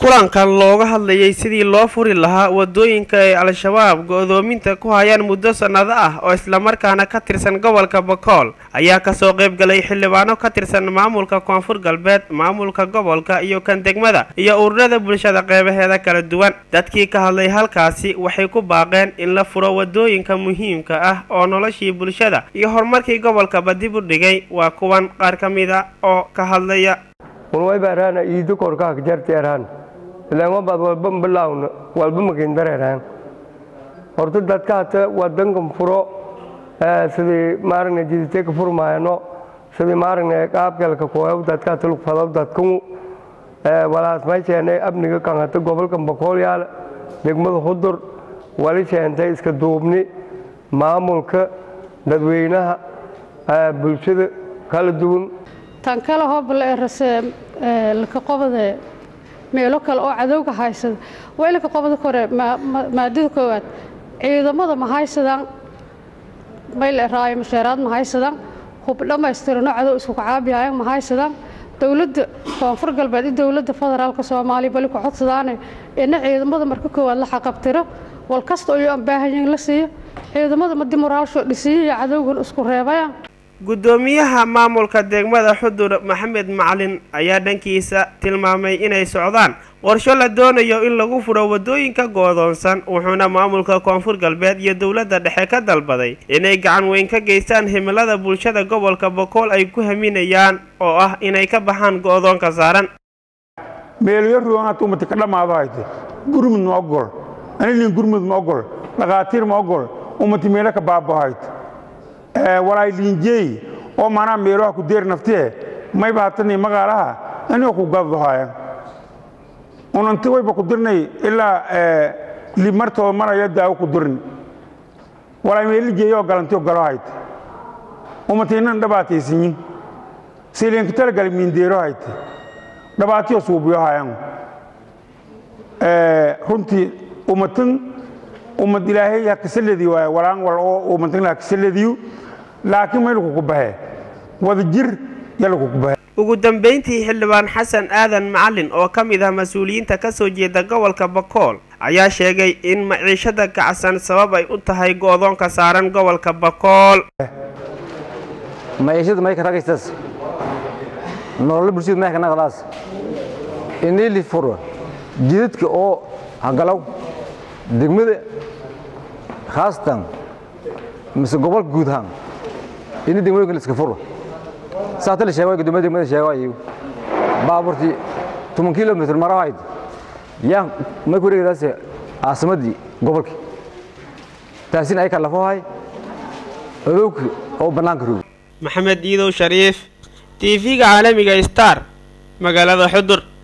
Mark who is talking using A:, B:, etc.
A: kulankan looga hadlayay sidii loo furi lahaa wadooyinka ay al-shabaab go-doominta ku hayaan muddo sannado ah oo islamarkaana ka tirsan gobolka bakool ayaa kasoo qayb galay xildhibaano ka tirsan maamulka koonfur galbeed maamulka gobolka iyo kan degmada iyo ururada bulshada qeybaheeda kala duwan dadkii ka hadlay halkaasi waxay ku baaqeen in la furo wadooyinka muhiimka ah oo noloshii bulshada iyo horumarkii gobolkaba dib u dhigay waa kuwan qaar ka mid a oo ka hadlaya
B: unwaybaaraana iido korkaak jarteeraan ilaanwabaad walba mbilaawna walba makindareeraan horta dadkaata wadankan furo sidii maaragna jiditeka furmaayano sidii maaragna qaabkalka kooyaw dadkaata lugfadaw dadkanu walaas may sheennay amniga kanhata gobolkan bakoolyaal degmada hudur wali sheentay iska duubni maamulka dadweynaha bulshada kala duwan
C: tan kale hoobala ee rase laka qobade meelo kale oo cadowga haysada waa ilaka qobada kore maadada koowaad ciidamada ma haysadaan mayl eraayo masheeraad ma haysadaan hub dhammaystirano cadow isku kacaabihayan ma haysadaan dowladda koonfur galbeed iyo dowladda federaalka soomaaliya bali ku codsadaane ina ciidamada marka koowaad la xaqabtiro wal kasta oo aan baahanyahin la siiyo ciidamada madi moraalsho dhisiyo iyo cadowgan isku reebayaan
A: guddoomiyaha maamulka degmada xudur maxamed macalin ayaa dhankiisa tilmaamay inay socdaan qorsho la doonayo in lagu furo wadooyinka goodoonsan wuxuuna maamulka koonfur galbeed iyo dowladda dhexe ka dalbaday inay gacan weyn ka geystaan himilada bulshada gobolka bokool ay ku haminayaan oo ah inay ka baxaan go-doonka saaran
D: meelyo ruunaad ummati ka dhammaado hayte gurmud ma ogol anilin gurmud ma ogol dhakhaatiir ma ogol ummati meelo ka baabo hayte walaay liinjeey oo maanaa meeloha ku deer naftee may baatani magaalaha anigoo ku gaddohaya unanti wayba ku dirnay ilaa limartoo maraya daawo ku dirni walaay meelijeeyoo galantio galo hayte ummatiinan dhabaataysinyin siliinka talagal miindeero hayte dhabaatiyo suubiyo hayan runtii ummatin ummad ilaahay ha kasaladii waay walaan wal oo ummatin ha kasaladiyu laakiin maylaku ku bahe wada jir yalaku ku bahe
A: ugu dambeyntii xildhibaan xasan aadan macalin oo ka mid ah mas-uuliyiinta ka soo jeeda gobolka bakool ayaa sheegay in maciishada kacsan sabab ay u tahay go-doonka saaran gobolka bakool
E: maciishada mayka ragaystas nololo bulshada mayka naqdaas inili furo jidadka oo hagalow degmada khaasatan mise gobolka guud ahaan ini degmooyinka la iska furo saata la sheego guddoomiya degmada sheego ayagu baabuurtii toban kilomitr maro hayd yaa may ku wareegdaas caasimaddii gobolkii taasina ay kallafo hay adowka oo bannaanka roog
A: maxamed iidow shariif tv-ga caalamiga star magaalada xudur